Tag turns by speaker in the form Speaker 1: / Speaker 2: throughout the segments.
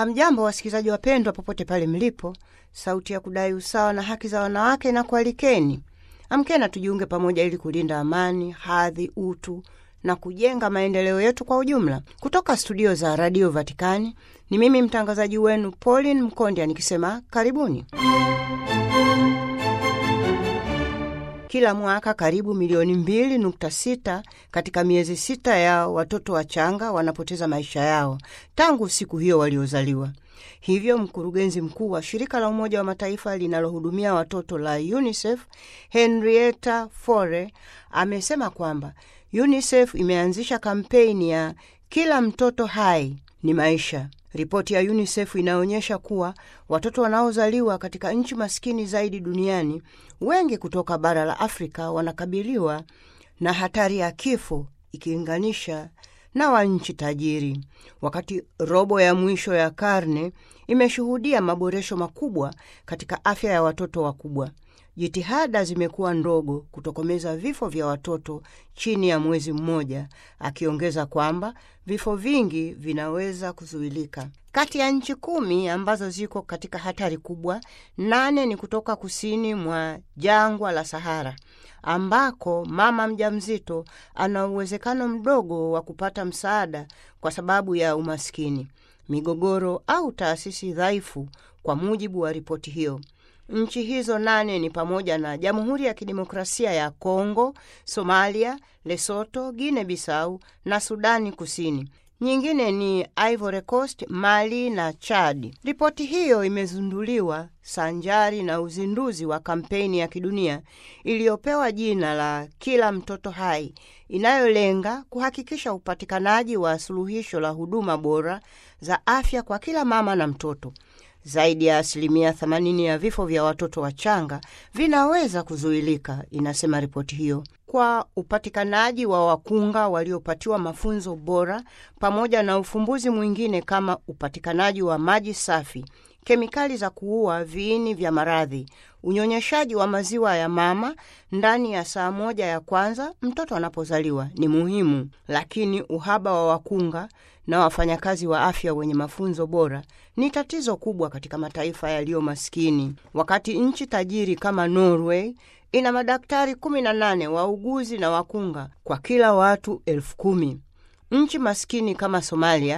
Speaker 1: Hamjambo wasikilizaji wapendwa, popote pale mlipo. Sauti ya kudai usawa na haki za wanawake na kualikeni, amkena tujiunge pamoja ili kulinda amani, hadhi, utu na kujenga maendeleo yetu kwa ujumla. Kutoka studio za Radio Vatikani ni mimi mtangazaji wenu Pauline Mkondya nikisema karibuni. Kila mwaka karibu milioni mbili nukta sita katika miezi sita ya watoto wachanga wanapoteza maisha yao tangu siku hiyo waliozaliwa. Hivyo mkurugenzi mkuu wa shirika la Umoja wa Mataifa linalohudumia watoto la UNICEF Henrietta Fore amesema kwamba UNICEF imeanzisha kampeni ya kila mtoto hai ni maisha. Ripoti ya UNICEF inaonyesha kuwa watoto wanaozaliwa katika nchi maskini zaidi duniani, wengi kutoka bara la Afrika, wanakabiliwa na hatari ya kifo ikilinganisha na wa nchi tajiri. Wakati robo ya mwisho ya karne imeshuhudia maboresho makubwa katika afya ya watoto wakubwa, jitihada zimekuwa ndogo kutokomeza vifo vya watoto chini ya mwezi mmoja, akiongeza kwamba vifo vingi vinaweza kuzuilika. Kati ya nchi kumi ambazo ziko katika hatari kubwa, nane ni kutoka kusini mwa jangwa la Sahara ambako mama mjamzito ana uwezekano mdogo wa kupata msaada kwa sababu ya umaskini, migogoro au taasisi dhaifu, kwa mujibu wa ripoti hiyo. Nchi hizo nane ni pamoja na Jamhuri ya Kidemokrasia ya Kongo, Somalia, Lesoto, Guinea Bissau na Sudani Kusini. Nyingine ni Ivory Coast, Mali na Chad. Ripoti hiyo imezinduliwa sanjari na uzinduzi wa kampeni ya kidunia iliyopewa jina la Kila Mtoto Hai, inayolenga kuhakikisha upatikanaji wa suluhisho la huduma bora za afya kwa kila mama na mtoto. Zaidi ya asilimia 80 ya vifo vya watoto wachanga vinaweza kuzuilika, inasema ripoti hiyo, kwa upatikanaji wa wakunga waliopatiwa mafunzo bora, pamoja na ufumbuzi mwingine kama upatikanaji wa maji safi, kemikali za kuua viini vya maradhi, unyonyeshaji wa maziwa ya mama ndani ya saa moja ya kwanza mtoto anapozaliwa ni muhimu, lakini uhaba wa wakunga na wafanyakazi wa afya wenye mafunzo bora ni tatizo kubwa katika mataifa yaliyo maskini. Wakati nchi tajiri kama Norway ina madaktari 18 wauguzi na wakunga kwa kila watu elfu kumi. Nchi maskini kama Somalia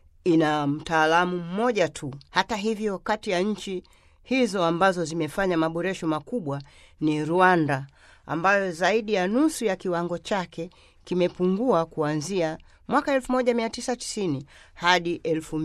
Speaker 1: ina mtaalamu mmoja tu. Hata hivyo, kati ya nchi hizo ambazo zimefanya maboresho makubwa ni Rwanda, ambayo zaidi ya nusu ya kiwango chake kimepungua kuanzia mwaka 1990 hadi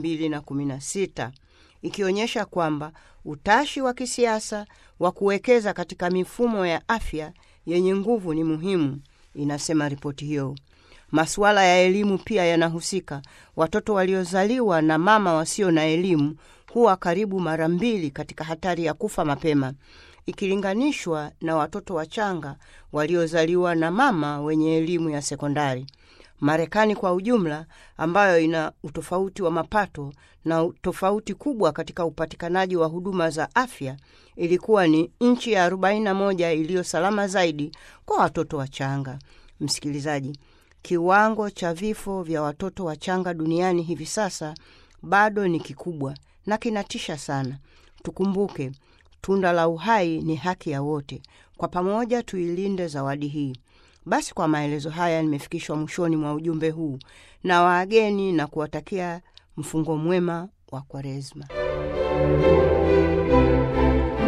Speaker 1: 2016, ikionyesha kwamba utashi wa kisiasa wa kuwekeza katika mifumo ya afya yenye nguvu ni muhimu, inasema ripoti hiyo. Masuala ya elimu pia yanahusika. Watoto waliozaliwa na mama wasio na elimu huwa karibu mara mbili katika hatari ya kufa mapema ikilinganishwa na watoto wachanga waliozaliwa na mama wenye elimu ya sekondari. Marekani kwa ujumla, ambayo ina utofauti wa mapato na tofauti kubwa katika upatikanaji wa huduma za afya, ilikuwa ni nchi ya 41 iliyo salama zaidi kwa watoto wachanga. Msikilizaji, kiwango cha vifo vya watoto wachanga duniani hivi sasa bado ni kikubwa na kinatisha sana. Tukumbuke, tunda la uhai ni haki ya wote. Kwa pamoja tuilinde zawadi hii. Basi kwa maelezo haya nimefikishwa mwishoni mwa ujumbe huu na waageni na kuwatakia mfungo mwema wa Kwaresma.